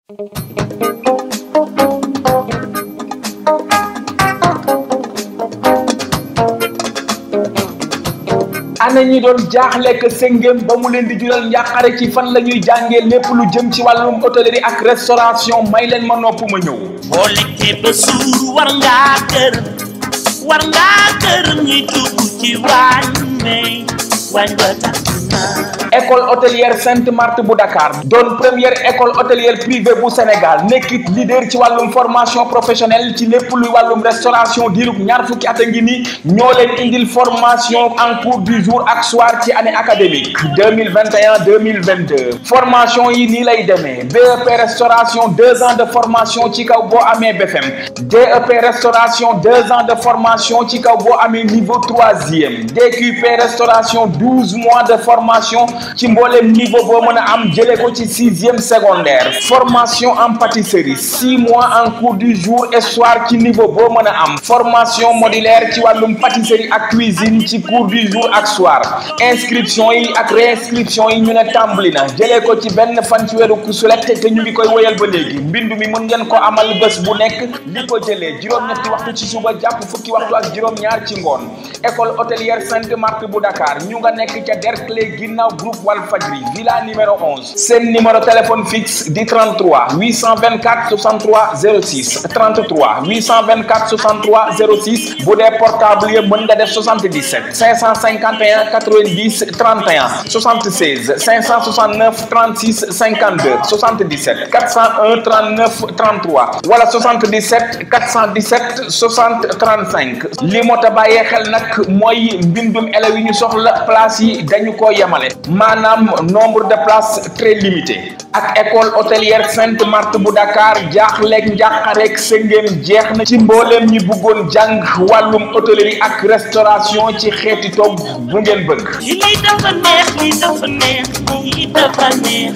ana ñi doon jaaxle que sëngéem ba mu leen di jural njàqare ci fan la ñuy jàngee lépp lu jëm ci wàllum hôtellerie ak restauration may leen ma nopp ma ñëw boo lekkee ba suur war ngaa gërëm war ngaa gërëm ñi dugg ci waañ may waañ ba tàkk naa école hôtelière Sainte Marthe bu Dakar doon première école hôtelière privée bu Sénégal nekkit leader ci wàllum formation professionnelle ci lépp luy wàllum restauration diirub ñaar fukki at a ngi ni ñoo leen indil formation en cours du jour ak soir ci année académique deux mille vingt et un deux mille vingt deux formation yi nii lay demee BEP restauration deux ans de formation ci kaw boo amee BFM DEP restauration deux ans de formation ci kaw boo amee niveau troisième DQP restauration douze mois de formation. ci mboolem niveau boo mën a am jëlee ko ci sixième secondaire formation en pâtisserie six mois en cours du jour et soir ci niveau boo mën a am formation modulaire ci wàllum pâtisserie ak cuisine ci cours du jour ak soir inscription yi ak réinscription yi ñu ne tàmbali na jëlee ko ci benn fan ci weeru kusulet te ñu ngi koy woyal ba léegi mbindu mi mën ngeen ko amal bés bu nekk li ko jëlee juróom-ñetti waxtu ci suba jàpp fukki waxtu ak juróom-ñaar ci ngoon école hôtelière Sainte Marthe bu Dakar ñu nga nekk ca Derklé ginnaaw groupe Walfadjri villa numéro 11 seen numéro téléphone fixe di 33 824 63 06 33 824 63 06 bu dee portable yi mën nga def 77 551 90 31 76 569 36 52 77 401 39 33 wala 77 417 60 35 li moo ta bàyyee xel nag mooy mbindum élèves yi ñu soxla place yi dañu ko yemale. maanaam nombre de places très limité ak école hôtelière Sainte Marthe bu Dakar jaaxleeg njàqareeg sëngéem jeex na ci mbooleem ñi bëggoon jàng wàllum hôtellerie ak restauration ci xeeti togg bu ngeen bëgg. lii dafa neex lii dafa neex lii dafa neex.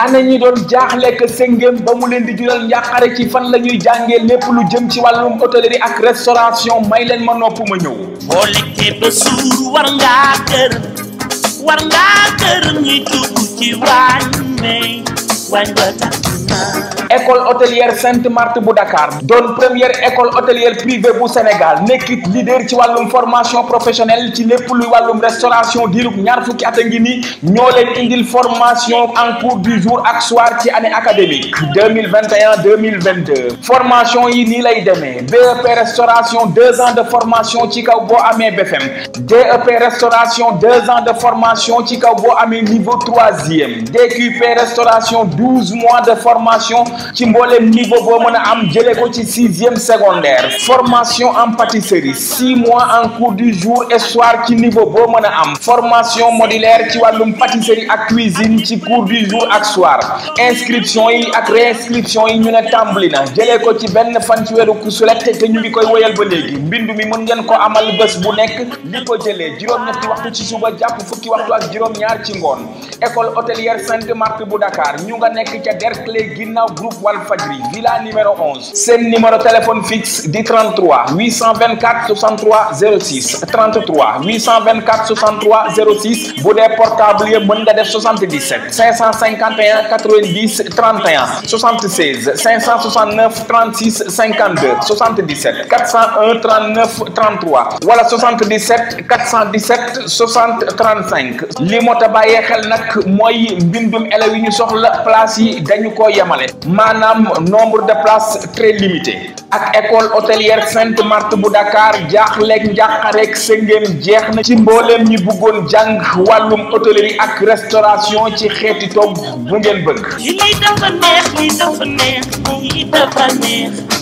ana ñi doon jaaxle que sëngéem ba mu leen di jural njàqare ci fan la ñuy jàngee lépp lu jëm ci wàllum hôtellerie ak restauration may leen ma nopp ma ñëw boo lekkee ba suur war ngaa gërëm war ngaa gërëm ñi dugg ci waañ may waañ ba tàkk na école hôtelière Sainte Marthe bu Dakar doon première école hôtelière privée bu Sénégal nekkit leader ci wàllum formation professionnelle ci lépp luy wàllum restauration diirub ñaar fukki at a ngi ni ñoo leen indil formation en cours du jour ak soir ci année académique 2021 2022 formation yi nii lay demee BEP restauration deux ans de formation ci kaw boo amee BFM DEP restauration deux ans de formation ci kaw boo amee niveau troisième DQP restauration douze mois de formation ci mboolem niveau boo mën a am jëlee ko ci sixième secondaire formation en pâtisserie six mois en cours du jour et soir ci niveau boo mën a am formation modulaire ci wàllum pâtisserie ak cuisine ci cours du jour ak soir inscription yi ak réinscription yi ñu ne tàmbali na jëlee ko ci benn fan ci weeru kusulet te ñu ngi koy woyal ba léegi mbindu mi mën ngeen ko amal bés bu nekk li ko jëlee juróom-ñetti waxtu ci suba jàpp fukki waxtu ak juróom-ñaar ci ngoon école hôtelière Sainte Marthe bu Dakar ñu nga nekk ca Derklé ginnaaw groupe Walfadjri villa numéro 11 seen numéro téléphone fixe di 33 824 63 06 33 824 63 06 bu dee portable yi mën nga def 77 551 90 31 76 569 36 52 77 401 39 33 wala 77 417 60 35 li moo ta bàyyee xel nag mooy mbindum élèves yi ñu soxla place yi dañu ko yemale maanaam nombre de places très limité ak école hôtelière Sainte Marthe bu Dakar jaaxleeg njàqareeg sëngéem jeex na ci mbooleem ñi bëggoon jàng wàllum hôtellerie ak restauration ci xeeti togg bu ngeen bëgg lii dafa neex lii dafa neex lii dafa neex